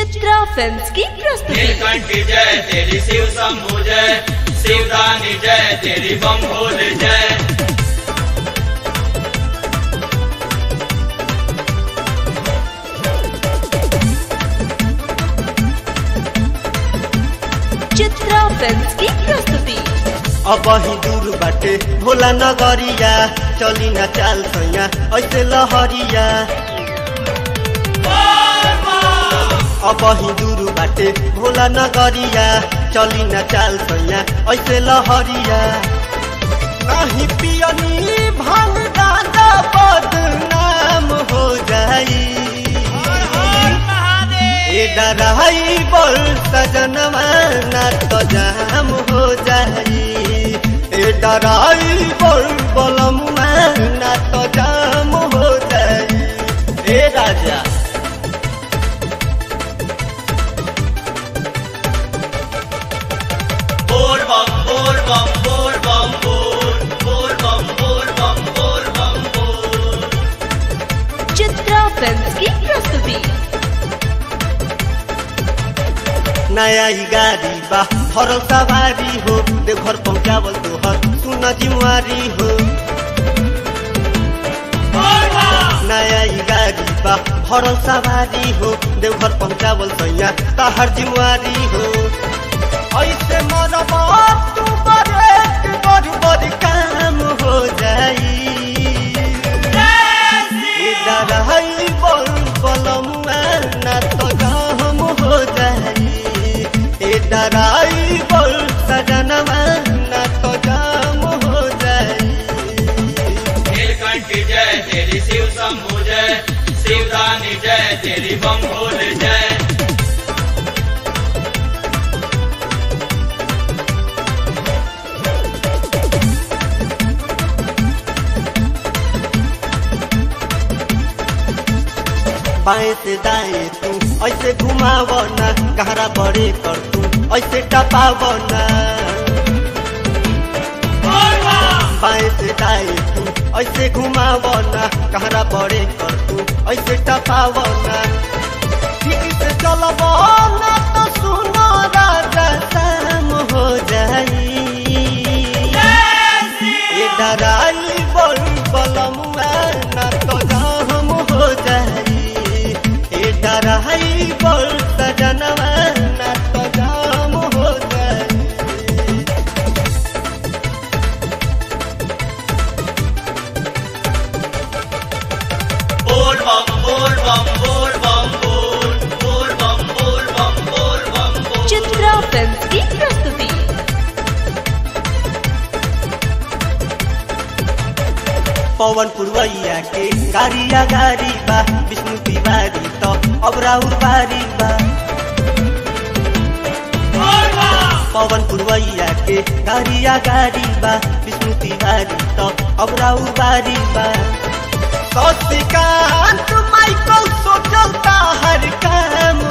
Chitra films की प्रस्तुति नीलकंठ जय तेरी शिव शंभु जय शिवदानी जय तेरी बम भोल जय चित्रा फिल्म्स की प्रस्तुति अब ही दूर बाटे भोला नगरिया चली न चाल सैया ऐसे लहरिया अब ही दूर बाटे भोला नगरिया चली न चाल सैया ऐसे लहरिया नहीं पियनी भांग दादा बदनाम हो जाई ए डराई बोल सजनवा ना तो जाम हो जाई ए डराई बोल बोलमुआ ना तो जाम हो जाई ए राजा बोल बम बोल बम बोल बम बोल बोल बम बोल बम बोल बम बोल चित्रा फिल्म्स की प्रस्तुति नया ही गाड़ी बा हर सवारी हो देवघर पहुँचावल तोहर सुन जिम्मेवारी हो नया ही गाड़ी बा हर सवारी हो देवघर पहुँचावल सैया तहर जिम्मेवारी हो ऐसे मरबा तू बड़े बड़ बड़ काम हो जाई डराई बोल बोलमुआ ना तो गहम हो जाई ए डराई बोल सजनवा ना तो गम हो जाई नीलकंठ जय तेरी शिव शंभु जय शिवदानी जय तेरी बम भोल जय बाएं से दाएं तू ऐसे घुमाव ना गहरा बड़े कर तू ऐसे टपाव ना बाएं से दाएं तू ऐसे घुमाव ना गहरा बड़े कर तू ऐसे टपाव ना ठीक से चलब ना तो सुनो राजा शाम हो जाई ए डराई बोल बलमुआ ना तो गहम हो जाई ए डराई बोल सजनवा ना तो गहम हो जाई बोल बम बोल बम बोल बम बोल बोल बम बोल बम बोल बम बोल चित्रा फिल्म्स की प्रस्तुति पवन पुरवैया के गाड़िया गाड़ी बा विष्णु तिवारी तो अब राउर बारी बा पवन पुरवैया के गाड़िया गाड़ी बा विष्णु तिवारी तो अब राउर बारी बा शशिकांत माइकल सोचलता हर काम